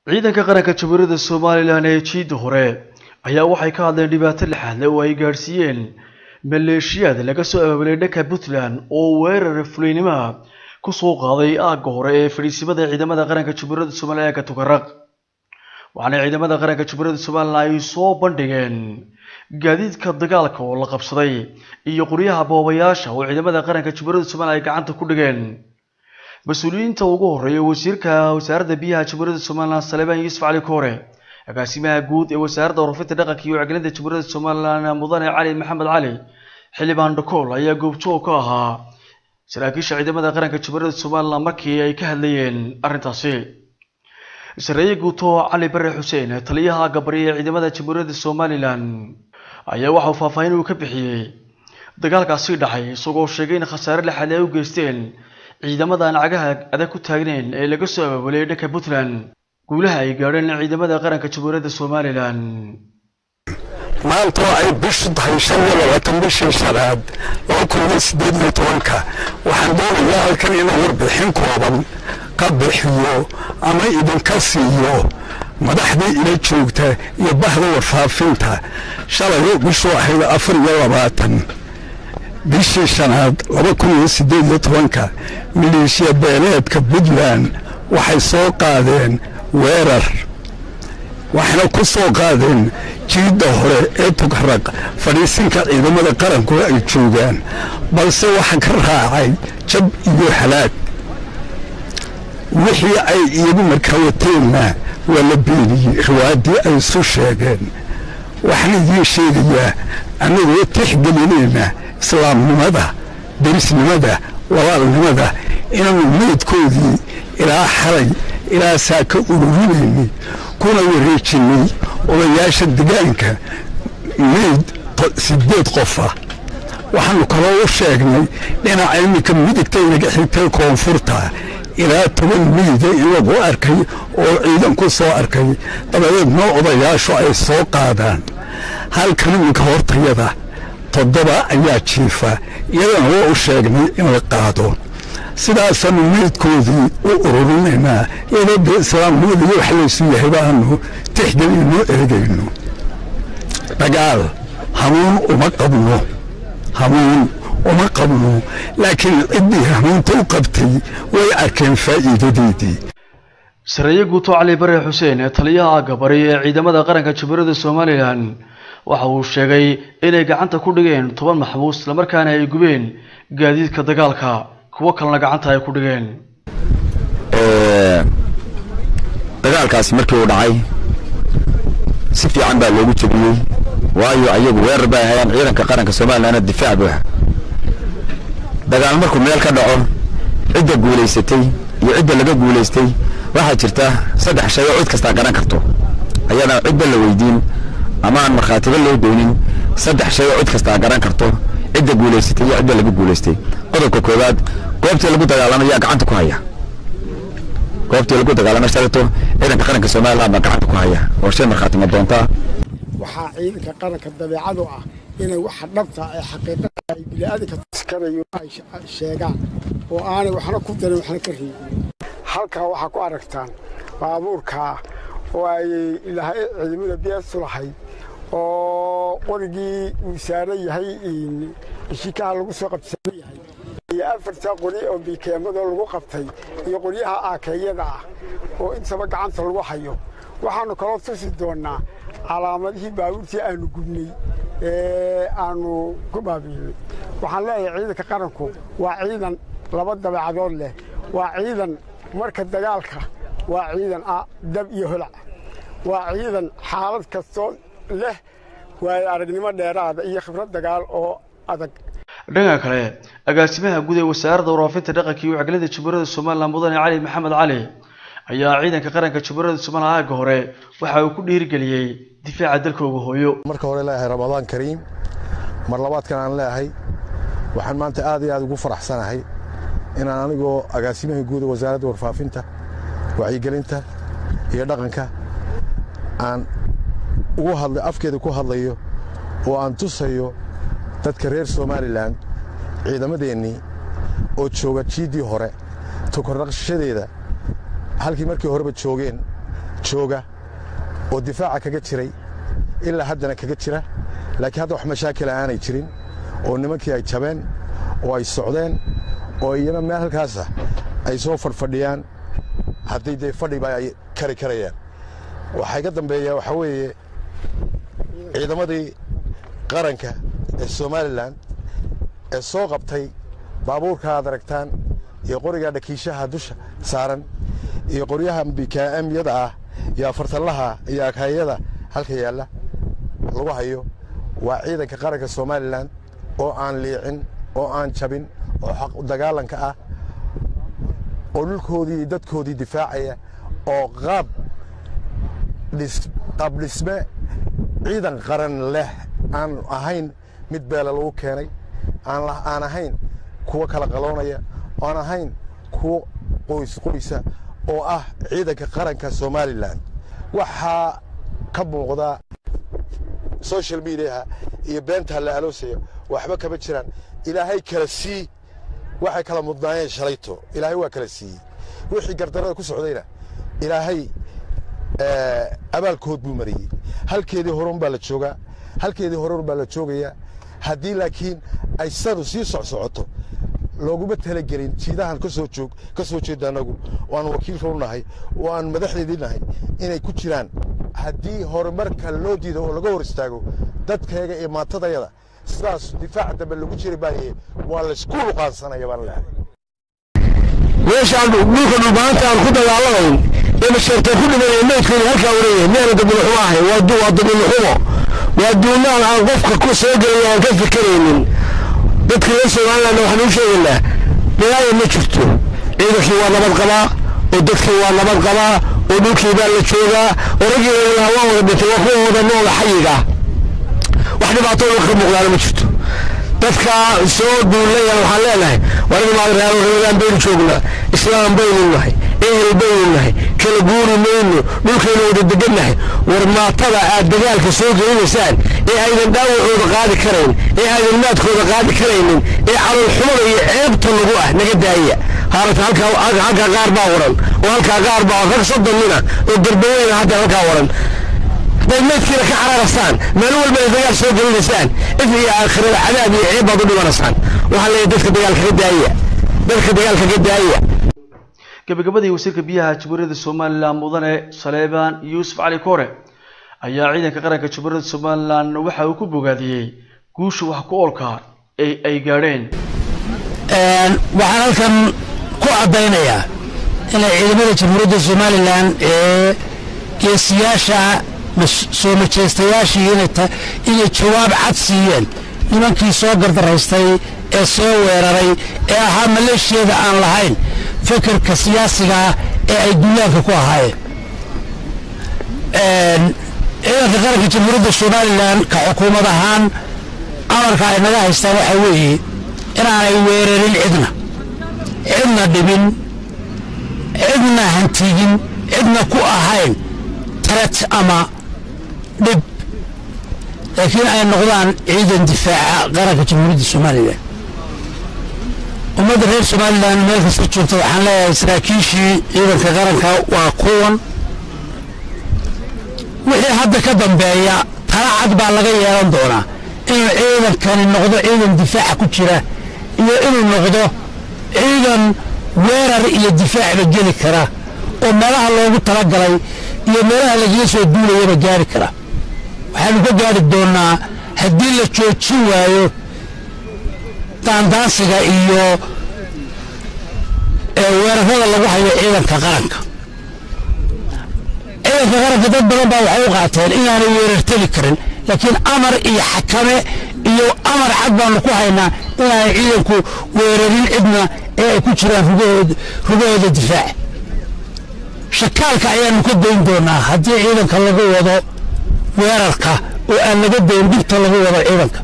ciidanka qaranka jamhuuriyadda somalilan ee jiidda hore ayaa waxay ka hadleen dhibaato lixaadle oo ay gaadhsiiyeen maleeshiyaad laga soo abaabulay dhanka puntland oo weerar fuliynimoa kusoo qaaday aagga hore ee fadhiisimada ciidamada qaranka jamhuuriyadda somalilan ee katukaraq waxaana ciidamada qaranka jamhuuriyadda somalilan ay soo bandhigeen gaadiidka dagaalka oo la qabsaday iyo qoryaha boobayaasha oo ciidamada qaranka jamhuuriyadda somalilan ay gacanta ku dhigeen mas-uuliyiinta ugu horeeya wasiirka wasaaradda biyaha jamhuuriyadda somalilan saleebaan yuusuf cali koore agaasimaha guud ee wasaaradda warfinta dhaqanka iyo wacgelinta jamhuuriyadda somalilan mudane cali maxamed cali xildhibaan dhakool ayaa goobjoog ka ahaa saraakiisha ciidamada qaranka jamhuuriyadda somalilan markii ay ka hadlayeen arrintaasi sareeye guuto cali bare xuseen taliyaha gabari ee ciidamada jamhuuriyadda somalilan ayaa waxauu faahfaahin uu ka bixiyey dagaalkaasi dhacay isagoo sheegay in khasaare lixaad ay u geysteen ciidamada aan cagaha adag ku taagnayn ee laga soo abaabulay dhanka puntland guulaha ay gaadheen ciidamada qaranka jamhuuriyadda somalilan maanta oo ay bishu tahay shan iyo labaatan bishii shanaad laba kun iyo sideed iyo tobanka waxaan doonayaa halkan inuu warbixin kooban ka bixiyo ama idinka siiyo madaxdii ila joogta iyo bahda warfaafinta shalay bishu ahayd afar iyo labaatan bishii shanaad laba kun iyo sideed iyo tobanka maleeshiya beeleedka puntland waxay soo qaadeen weerar waxayna ku soo qaadeen jiidda hore ee tugaraq fadhiisinka ciidamada qaranku ay joogaan balse waxa ka raacay jab iyo halaag wixii ay iyagu markaa wateenna waa la beeniyey riwaayaddii ay isu sheegeen waxaan idiin sheegayaa annagoo tixgelinayna islaamnimada derisnimada walaalnimada inaanu meydkoodii ilaa xalay ilaa saa ka ururinaynay kuna wareejinay odayaasha degaanka meyd sideed qofa waxaanu kaloo u sheegnay dhinaca iminka midigta inaga xigtay koonfurta ilaa toban meyda in lagu arkay oo ciidan ku soo arkay dabadeedna odayaashu ay soo qaadaan halkan iminka hortayada toddoba ayaa jiifa iyadana waa u sheegnay in la qaado sidaasaanu meydkoodii u ururinaynaa iyadoo dee islaamnimada iyo wax laysu yahay baanu tixgelinno eegayno dagaal hanuun uma qabno hanuun uma qabno laakiin ciddii hanuunta u qabtay way arkeen faa'iidadeedii sareeye guuto cali bare xuseen ee taliyaha gabari ee ciidamada qaranka jamhuuriyadda somalilan waxa uu sheegay inay gacanta ku dhigeen toban maxbuus islamarkaana ay gubeen gaadiidka dagaalka kuwo kalena gacanta ay ku dhigeen dagaalkaasi markii uu dhacay si fiican baa loogu jebiyey waayo ayagu weerar bay hayaan ciidanka qaranka somalilanna difaac buuxa dagaal markuu meel ka dhaco cidda guulaysatay iyo cidda laga guulaystay waxaa jirta saddex shay oo cid kastaa garan karto ayadana cidba la weydiin ama aan markhaatiba loo doonin saddex shay oo cid kastaa garan karto cidda guulaysatay iyo cidda laga guulaystay qodobka koowaad goobtii lagu dagaalamo yaa gacanta ku haya goobtii lagu dagaalamo shalato ciidanka qaranka somalilan baa gacanta ku haya oo shay markhaatima doontaa waxaa ciidanka qaranka dabeecadu ah inay waxa dhabta ee xaqiiqada ay bini'aadanka tuskanayo ay sheegaan oo aanay waxna ku darin waxna ka reebin halkaa waxaa ku aragtaan baabuurkaa oo ay ilahay ciidamada beesu lahayd oo qorigii uu saaran yahay shikaha lagu soo qabsan yahay iyo afartaa qori oo bikeemadoo lagu qabtay iyo qoryaha aakeeyada ah oo intaba gacanta lagu hayo waxaannu kaloo tusi doonnaa calaamadihii baabuurtii aanu gubnay ee aanu ku baabiinay waxaan leeyahay ciidanka qaranku waa ciidan laba dabeecadood leh waa ciidan marka dagaalka waa ciidan ah dab iyo holac waa ciidan xaalad kastoo leh waayo aragnimo dheeraada iyo khibrad dagaal oo adag dhanka kale agaasimaha guud ee wasaaradda waraafinta dhaqanka iyo wacgelinta jamhuuriyadda somalilan mudane cali maxamed cali ayaa ciidanka qaranka jamhuuriyadda somalilan aagga hore waxa uu ku dhiirigeliyey difaaca dalkooga hooyo marka hore leeyahay ramadaan kariim mar labaadkan aan leeyahay waxaan maanta aad iyo aad ugu faraxsanahay inaan anigoo agaasimahii guud ee wasaaradda warfaafinta wacyigelinta iyo dhaqanka aan ugu hadlay afkeeda ku hadlayo oo aan tusayo dadka reer somalilan ciidamadeennii oo jooga jiiddii hore tukornaqshadeeda halkii markii horeba joogeen jooga oo difaaca kaga jiray ilaa haddana kaga jira laakiin hadda wax mashaakila aanay jirin oo nimankii ay jabeen oo ay socdeen oo iyana meel halkaasa ay soo fadhfadhiyaan haddii dee fadhiba ay kari karayaan waxaa iga dambeeya waxaa weeye ciidamadii qaranka ee somalilan ee soo qabtay baabuurka aad aragtaan iyo qoriga dhakiishaha dusha saaran iyo qoryaha bikaamyada ah iyo afartallaha iyo akaayada halka yaalla lagu hayo waa ciidanka qaranka somalilan oo aan liicin oo aan jabin oo xaq dagaalanka ah oo dhulkoodii iyo dadkoodii difaacaya oo qaab qaab dhisme ciidan qaran leh aan ahayn mid beela lagu keenay aan ahayn kuwo kala qaloonaya aan ahayn kuwo qoys qoysa oo ah ciidanka qaranka somalilan waxaa ka muuqda social mediaha iyo beenta la aloosaya waxba kama jiraan ilaahay kala sii waxay kala mudnaayeen shalayto ilaahay waa kala siiyey wixii gardarada ku socdayna ilaahay abaalkood buu mariyey halkeedii horun baa la joogaa halkeedii horun baa la joogayaa haddii laakiin ay sadu sii socsocoto looguma talagelin jiidahan kasoo joog ka soo jeeda anagu oo aan wakiilka u nahay oo aan madaxdeedii nahay inay ku jiraan haddii horumarka loo diido oo laga hor istaago dadkayga iyo maantadayada sidaas difaaca dambe lagu jiri baaye waa laysku luqaansanaya baan leehay meeshaan dhulka dhulbaanta aan ku dagaalamayn ee masheertee ku dhimanaya meydkooda halkaa wareeya miyaana dabiilxumo ahay waa dabiilxumo waa duumaan aan qofka ku soo gelaya aan ka fikeraynin dadka reer somaliland waxaan u sheegaynaa dhilaaya ma jirto ciidankii waa nabad qabaa oo dadkii waa nabad qabaa oo dhulkii baa la joogaa oo raggii ilaa waa wada dhintay waa kuwa wada nooda xayiga wax dhibaato dhulka ka muuqdaana ma jirto dadka soo duulayana waxaan leenahay warmaadreero reegaan baynu joognaa islaam baynu nahay ehel baynu nahay kala guuri mayno dhulkaynu wada degannahay war maatada aad dagaalka soo gelinaysaan ee aydan dhaawacooda qaadi karayn ee aydan maadkooda qaadi karaynin ee caloolxumada iyo ceebta lagu ah naga daaya haarata halkaa qaar baa waran oo halkaa qaar baa rag soddon nina oo garbaweyna hadda halkaa waran haddaad meydkiina ka cararasaan maalin walba ay dagaal soo gelinaysaan if iyo aakhirada cadaab iyo ceeb baad u dhimanaysaan waxaa leeyahay dadka dagaalka ka daaya dadka dagaalka ka daaya gabagabadii wasiirka biyaha jamhuuriyadda somalilan mudane saleebaan yuusuf cali kore ayaa ciidanka qaranka jamhuuriyadda somalilan waxa uu ku bogaadiyey guusha wax ku oolka ee ay gaadheen waxaan halkan ku caddaynayaa inay ciidamada jamhuuriyadda somalilan ee geesiyaasha soo majeystayaashii inay jawaab cad siiyeen nimankii soo gardaraystay ee soo weeraray ee ahaa maleeshiyada aan lahayn fekerka siyaasigaa ee ay duulaanka ku ahaayeen ciidanka qaranka jamhuuriyadda somalilan ka xukuumad ahaan amarka ay naga haystaan waxaa weeye inaanay weerarin cidna cidna dhibin cidna hantigin cidna ku ahayn taret ama dhib laakiin ay noqdaan ciidan difaaca qaranka jamhuuriyadda somalilan ummadda reer somalilan meel kasta joogta waxaan leeyahay saraakiishii ciidanka qaranka waa kuwan wixii hadda ka dambeeya tala cad baa laga yeelan doonaa inuu ciidankani noqdo ciidan difaaca ku jira iyo inuu noqdo ciidan weerar iyo difaacba geli kara oo meelaha loogu talagalay iyo meelaha lagaga soo duulayaba gaari kara waxaanu ka gaari doonnaa haddii la joojin waayo daandaansiga iyo weerarada lagu hayo ciidanka qaranka ciidanka qaranka dad badan baa waxay u qaateen inaanay weerarteli karin laakiin amar iyo xakame iyo amar cad baanu ku haynaa inaanay ciidanku weerarin cidna ee ay ku jiraan rugahooda difaac shakaalka ayaanu ka dayn doonaa haddii ciidanka lagu wado weerarka oo aan laga dayn dhibta lagu wado ciidanka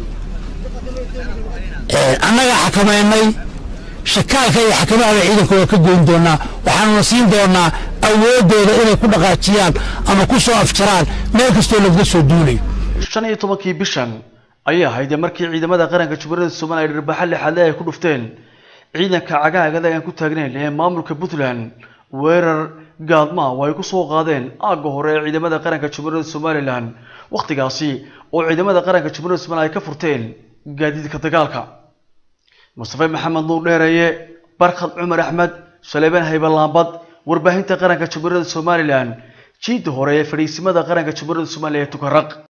annaga xakamaynay shakaalka iyo xakamahada ciidanka waa ka goyn doonaa waxaanuna siin doonaa awooddooda inay ku dhaqaajiyaan ama ku soo afjaraan meel kastoo lagaga soo duulayo shan iyo tobankii bishan ayay ahayd markii ciidamada qaranka jamhuuriyadda somaliya ay dhirbaxa lixaadle ay ku dhufteen ciidanka cagaagada aan ku taagnayn ee maamulka puntland weerar gaadma oo ay ku soo qaadeen aagga hore ee ciidamada qaranka jamhuuriyadda somalilan wakhtigaasi oo ciidamada qaranka jamhuuriyadda somalilan ay ka furteen gaadiidka dagaalka mustafe maxamed nuur dheereeye barkhad cumar axmed saleebaan haybalaambad warbaahinta qaranka jamhuuriyadda somalilan jiidda hore ee fadhiisimada qaranka jamhuuriyadda somaliya ee tukaraq